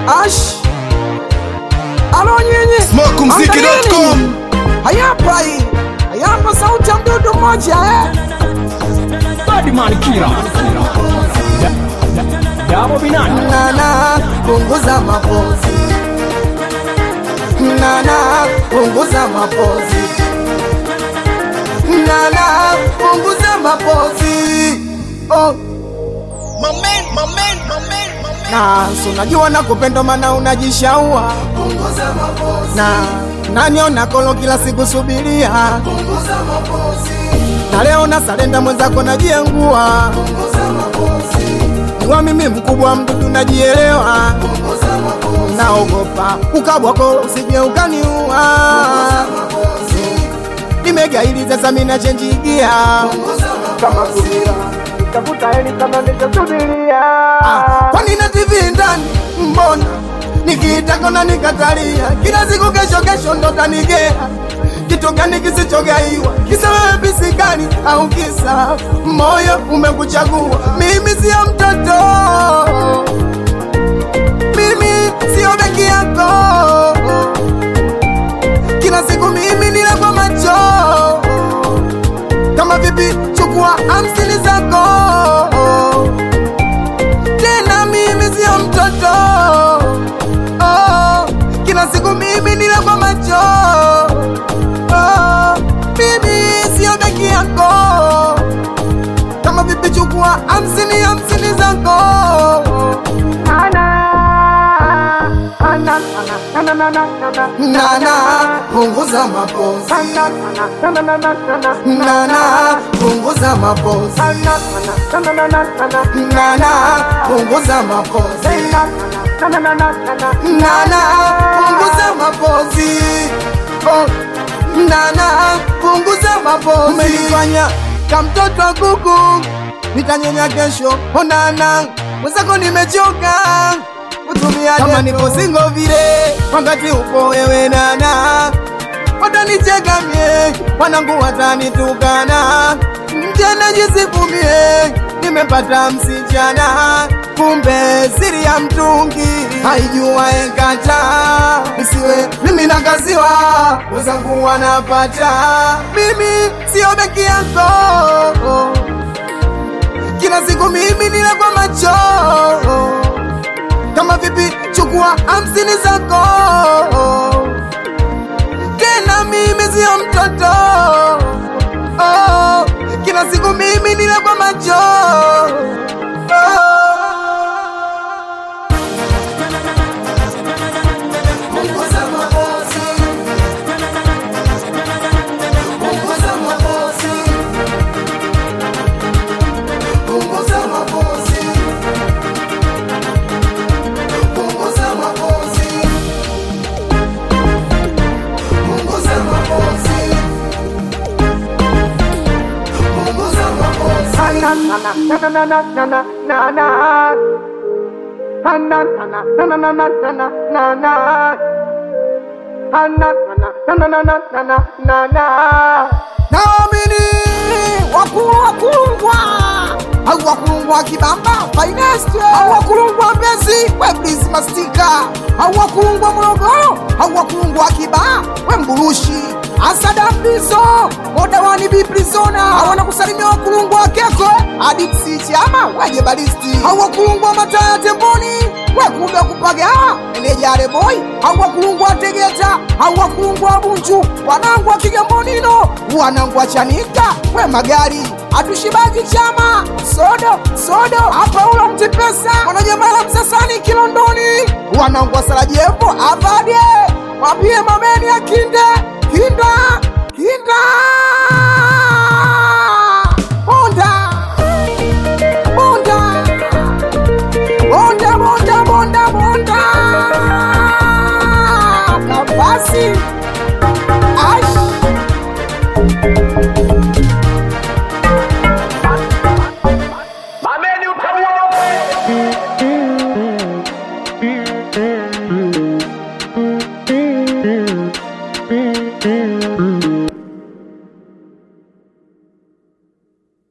Ash alo nyinyi Smokumziki.com. Angalieni. hayapa hii hayapa sauti ya mdudu mmoja eh? Badman Kira. Dabo Binani. nana punguza mapozi nana punguza mapozi nana punguza mapozi oh. na si unajua na kupenda mana unajishaua na naniona kolo kila siku subiria na leo na salenda mwenzako najiengua wa mimi mkubwa mdudu najielewa naogopa ukabwako usije ukaniua nimegaili sasa mina chenjigia kama subira tafuta heli kama nitasubiria kwani na tv ndani mbona nikiitaka na nikatalia kila siku kesho kesho ndo tanigea kitu gani kisichogaiwa kisa wewe bisigani au kisa moyo umekuchagua mimi sio mtoto mimi sio beki yako kila siku mimi nile kwa macho kama vipi chukua hamsini zako tena mimi sio mtoto oh, kila siku mimi nile kwa macho oh, mimi sio beki yako kama vipi chukua hamsini hamsini zako nana punguza mapozi nana punguza mapozi nana punguza mapozi nana punguza mapozi oh. nana punguza mapozi umenifanya kamtoto wa kuku nitanyonya kesho onana mwenzako nimechoka kutumia kama nipo singo vile wakati upo wewe nana watanicheka mie wanangu watanitukana mjana jisifumie nimepata msichana kumbe siri ya mtungi haijua ekata isiwe mimi nakaziwa wezangu wanapata mimi sio beki yako kila siku mimi nile kwa macho kama vipi chukua hamsini zako tena mimi sio mtoto oh, kila siku mimi nile kwa macho oh. naamini wakulu wakulungwa au wakulungwa kibamba finest au wakulungwa mbezi weblizi mastika au wakulungwa morogoro au wakulungwa kibaa we mburushi asada mbizo modawani biprizona awana kusalimia wakulungwa wakeko adiksi chama weje balisti au wakulungwa mataya temboni wekumbe kupaga enejare boy au wakulungwa tegeta au wakulungwa bunju wanangu wa kigambonino wanangu wa chanika we magari atushibaki chama sodo sodo hapa ulo mtipesa wanajamala msasani kilondoni wanangu wa sarajevo avadie wapie mameni ya kinde kinda kinda